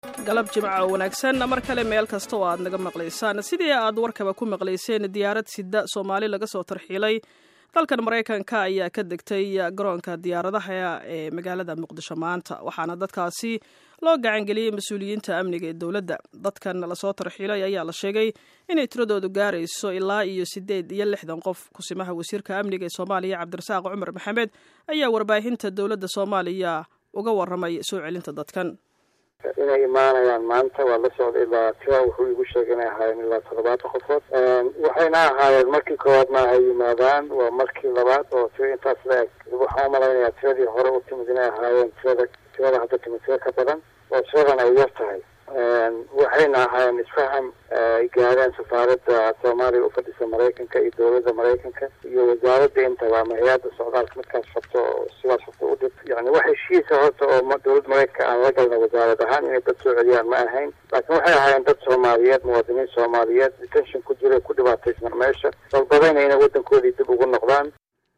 galab jimca oo wanaagsan mar kale meel kasta oo aad naga maqlaysaan sidii aad warkaba ku maqlayseen diyaarad sida soomaali laga soo tarxiilay dalkan maraykanka ayaa ka degtay garoonka diyaaradaha ee magaalada muqdisho maanta waxaana dadkaasi loo gacangeliyey mas-uuliyiinta amniga ee dowladda dadkan lasoo tarxiilay ayaa la sheegay inay tiradoodu gaarayso ilaa iyo siddeed iyo lixdan qof kusimaha wasiirka amniga ee soomaaliya cabdirasaaq cumar maxamed ayaa warbaahinta dowladda soomaaliya uga waramay soo celinta dadkan inay imaanayaan maanta waa la socday ilaa tira wuxuu igu sheegay inay ahaayeen ilaa toddobaatan qofood waxayna ahaayeen markii koowaad ma ay yimaadaan waa markii labaad oo tira intaas la eg waxaan umalaynayaa tiradii hore u timid inay ahaayeen tirada tirada hadda timid tira ka badan oo tiradan ay yar tahay waxayna ahaayeen isfaham ay gaareen safaaradda soomaaliya ufadhisa maraykanka iyo dowladda maraykanka iyo wasaaradda intaba ama hay-adda socdaalka midkaas rabto oo sidaas rabto u dhib yani wax heshiisa horta oo dowladda maraykanka aan la galna wasaarad ahaan inay dad soo celiyaan ma ahayn laakiin waxay ahaayeen dad soomaaliyeed muwaadiniin soomaaliyeed detention ku jira ku dhibaataysna meesha dalbadayna inay waddankoodii dib ugu noqdaan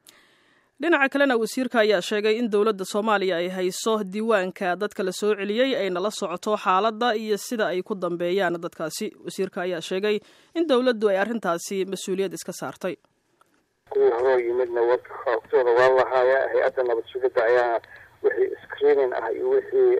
dhinaca kalena wasiirka ayaa sheegay in dowladda soomaaliya ay hayso diiwaanka dadka la soo celiyey ayna la socoto xaaladda iyo sida ay ku dambeeyaan dadkaasi wasiirka ayaa sheegay in dowladdu ay arrintaasi mas-uuliyad iska saartay kuwii horoo yimidna warka xoogtooda waa lahaaya hay-adda nabad sugidda ayaa wixii screening ah iyo wixii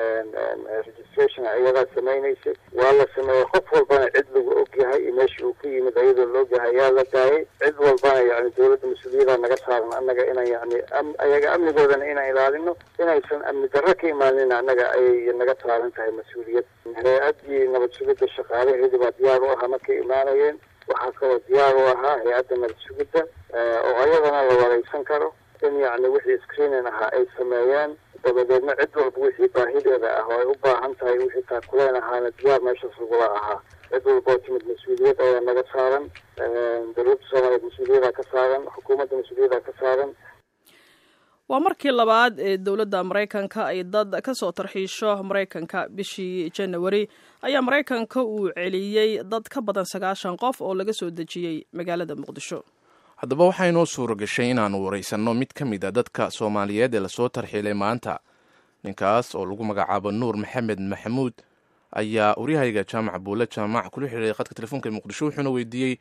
registration iyadaa samaynaysay waa la sameeyey qof walbana cid lagu ogyahay iyo meeshii uu ka yimid ayadoo la ogyahay ayaa la daayay cid walbana yani dowladda mas-uuliyada naga saaran annaga inaan yani ayaga amnigoodana inaan ilaalino inaysan amni darro ka imaanin annaga ayay naga saaran tahay mas-uuliyad hay-addii nabad sugidda shaqaalaheedii baa diyaar u ahaa markay imaanayeen waxaa kaloo diyaar u ahaa hay-adda nabad sugidda oo ayadana la wareysan karo in yani wixii screening ahaa ay sameeyeen dabadeedna cid walba wixii baahideeda ah oo ay u baahan tahay wixii taakuleen ahaana diyaar meeshaas lagula ahaa cid walba oo timid mas-uuliyad ayaa naga saaran dowladda soomaaliyeed mas-uuliyada ka saaran xukuumadda mas-uuliyada ka saaran waa markii labaad ee dowladda maraykanka ay dad ka soo tarxiisho maraykanka bishii janawari ayaa maraykanka uu celiyey dad ka badan sagaashan qof oo laga soo dejiyey magaalada muqdisho haddaba waxaa inoo suura gashay inaannu waraysanno mid ka mid a dadka soomaaliyeed ee lasoo tarxiilay maanta ninkaas oo lagu magacaabo nuur maxamed maxamuud ayaa waryahayga jaamac buule jaamac kula xiriiray khadka telefoonka ee muqdisho wuxuuna weydiiyey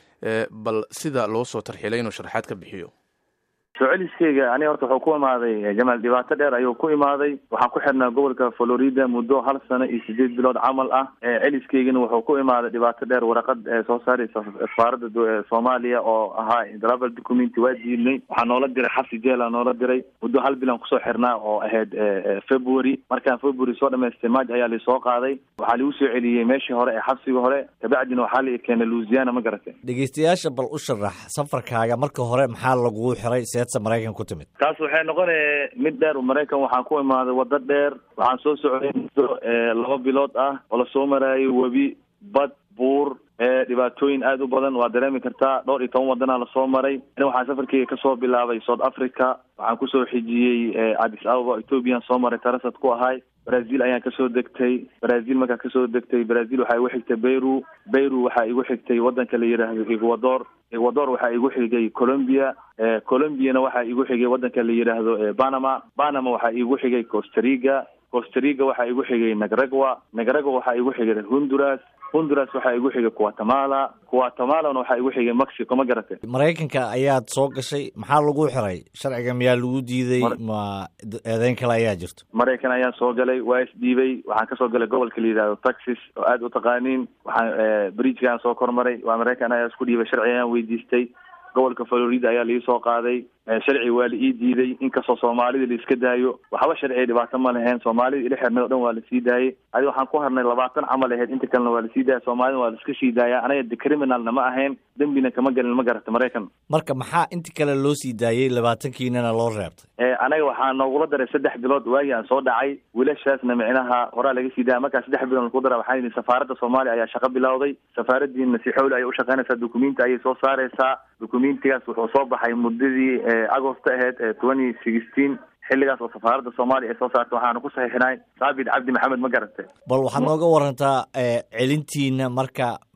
bal sida loo soo tarxiilay inuu sharaxaad ka bixiyo soo celiskeyga ani horta wuxuu ku imaaday jamaal dhibaato dheer ayuu ku imaaday waxaan ku xirnaa gobolka florida muddo hal sano iyo sideed bilood camal ah celiskeygana wuxuu ku imaaday dhibaato dheer waraqad soo saaraysa safaaradda soomaaliya oo ahaa travel documenty waa diidnay waxaa noola diray xabsi jeela noola diray muddo hal bilan kusoo xirnaa oo ahayd february markaan february soo dhamaystay maaj ayaa laisoo qaaday waxaa lagu soo celiyey meeshii hore ee xabsiga hore kabacdina waxaa la keenay louisiana ma garatay dhegeystayaasha bal u sharax safarkaaga marka hore maxaa lagugu xiray maraykan ku timid taas waxay noqonaya mid dheer maraykan waxaan ku imaaday waddo dheer waxaan soo socday muddo laba bilood ah oo lasoo maraayo webi bad buur dhibaatooyin aada u badan waa dareemi kartaa dhowr iyo toban wadanaa lasoo maray ani waxaan safarkeyga kasoo bilaabay south africa waxaan kusoo xijiyey addis ababa ethoobiyan soo maray tarasad ku ahay brazil ayaan kasoo degtay brazil markaan kasoo degtay brazil waxaa igu xigtay beyru beyru waxaa igu xigtay wadanka la yidhaahdo ecuador ecuador waxaa igu xigay colombia colombiana waxaa igu xigay wadanka la yidhaahdo panama panama waxaa igu xigay costariga costariga waxaa igu xigay nagragua nagragua waxaa igu xigay honduras honduras waxaa igu xigay guatemala guatemalana waxaa igu xigay mexico ma garatay maraykanka ayaad soo gashay maxaa lagu xiray sharciga miyaa lagu diiday ma eedeyn kale ayaa jirto maraykan ayaan soo galay waa isdhiibay waxaan kasoo galay gobolka la yidhahdo texas oo aada u taqaaniin waxaan bridgegaan soo kormaray waa maraykan ayaa isku dhiibay sharci ayaan weydiistay gobolka florida ayaa laii soo qaaday sharci waa la ii diiday inkastoo soomaalida la iska daayo waxba sharciga dhibaato ma lahayn soomaalida ila xirnay o dhan waa lasii daayey adi waxaan ku harnay labaatan camal ahayd inta kalena waa lasii daaya soomaalida waa laiska sii daaya anaga de criminalna ma ahayn dembina kama gelin ma garata maraykan marka maxaa inta kale loo sii daayey labaatankiinana loo reebtay anaga waxaa noogula daray saddex bilood waagii aan soo dhacay wiilashaasna micnaha horaa laga sii daaya markaa saddex bilood lagu dara waxaa yidhi safaaradda soomaaliya ayaa shaqo bilowday safaaradiina si xowli ayay ushaqeynaysaa dukumenti ayay soo saareysaa dukumentigaas wuxuu soo baxay muddadii agosto aheyd twenty sixteen xilligaas oo safaaradda soomaaliya ay soo saartay waxaana ku saxiixinay saabit cabdi maxamed ma garatay bal waxaad nooga warantaa celintiina marka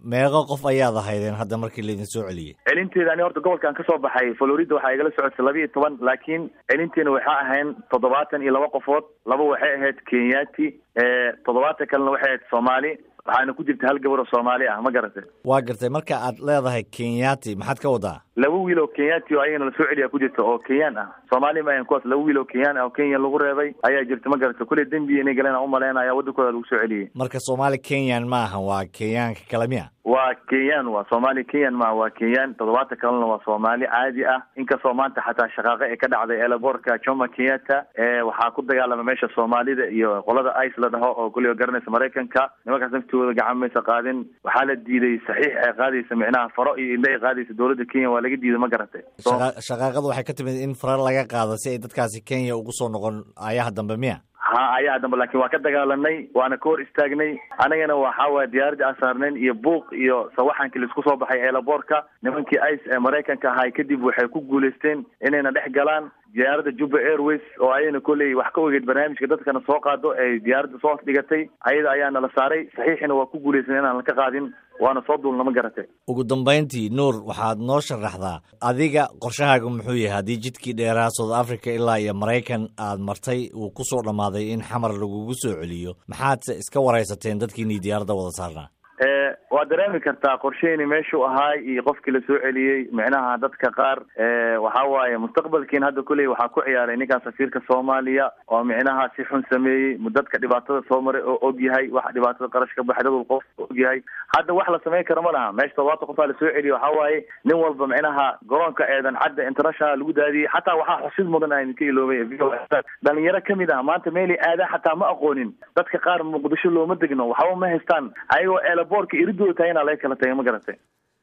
meeqo qof ayaad ahaydeen hadda markii laydin soo celiyey celinteeda ani horta gobolkan kasoo baxay florida waxaa igala socotay laba iyo toban laakiin celinteena waxaa ahayn toddobaatan iyo laba qofood laba waxay ahayd kenyati toddobaatan kalena waxay ahayd soomaali waxaana ku jirta hal gabar oo soomaali ah ma garatay waa gartay marka aad leedahay kenyati maxaad ka wadaa laba wiil oo kenyati oo ayagana lasoo celiya ku jirta oo kenyaan ah soomaali ma ahan kuwaas laba wiil oo kenyaan ah oo kenya lagu reebay ayaa jirta ma garata kulley dembi inay galeen aan umaleynaya waddankooda lagu soo celiyey marka soomaali kenyan ma ahan waa kenyaanka kale miya waa kenyaan waa soomaali kenyan maaha waa kenyaan toddobaatan kalena waa soomaali caadi ah inkastoo maanta xataa shaqaaqo ee ka dhacday eelaboorka jomo kenyatta waxaa ku dagaalama meesha soomaalida iyo qolada ice la dhaho oo kulliga garanaysa maraykanka nimankaas naftooda gacan maysa qaadin waxaa la diiday saxiix ay qaadaysa micnaha faro iyo indha ay qaadaysa dowladda kenya waa laga diiday ma garatay shaqaaqadu waxay ka timid in faro laga qaado si ay dadkaasi kenya ugu soo noqon ayaha dambe miya ha ayaa dambe laakiin waa ka dagaalanay waana ka hor istaagnay anagana waxa waaya diyaaradii aan saarnayn iyo buuq iyo sawaxankii laisku soo baxay eelaboorka nimankii ice ee maraykanka ahay kadib waxay ku guulaysteen inayna dhex galaan diyaaradda juba airways oo ayayna kolley wax ka ogeyd barnaamijka dadkana soo qaado ay diyaaradda soo dhigatay ayada ayaana la saaray saxiixina waa ku guulaysan inaan laka qaadin waana soo duulna ma garatay ugu dambayntii nuur waxaad noo sharaxdaa adiga qorshahaaga muxuu yahay haddii jidkii dheeraa south africa ilaa iyo maraykan aad martay uu ku soo dhammaaday in xamar lagugu soo celiyo maxaadse iska waraysateen dadkiinii diyaaradda wada saarnaa waa dareemi kartaa qorsheyni meeshuu ahaay iyo qofkii lasoo celiyey micnaha dadka qaar waxa waaye mustaqbalkiin hadda kuley waxaa ku ciyaaray ninkan safiirka soomaaliya oo micnaha si xun sameeyey dadka dhibaatada soo maray oo og yahay waxa dhibaatada qarash ka baxay dad qof og yahay hadda wax la samayn karo ma laha meesha todobaatan qofaa lasoo celiyey waxa waaye nin walba micnaha garoonka eedan cadda international lagu daadiyey xataa waxaa xusid mudan a idinka iloobay dhalinyaro kamid ah maanta meelay aadaa xataa ma aqoonin dadka qaar muqdisho looma degno waxba ma haystaan ayagoo eelaboorka iridooda tahayna laga kala tagay ma garatay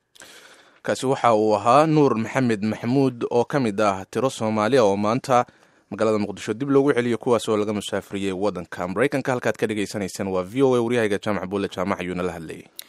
kaasi waxa uu ahaa nuur maxamed maxamuud oo ka mid ah tiro soomaaliya oo maanta magaalada muqdisho dib loogu celiyo kuwaas oo laga musaafiriyey waddanka maraykanka halkaad ka dhagaysanaysaan waa v o a waryahayga jaamac buulle jaamac ayuuna la hadlayay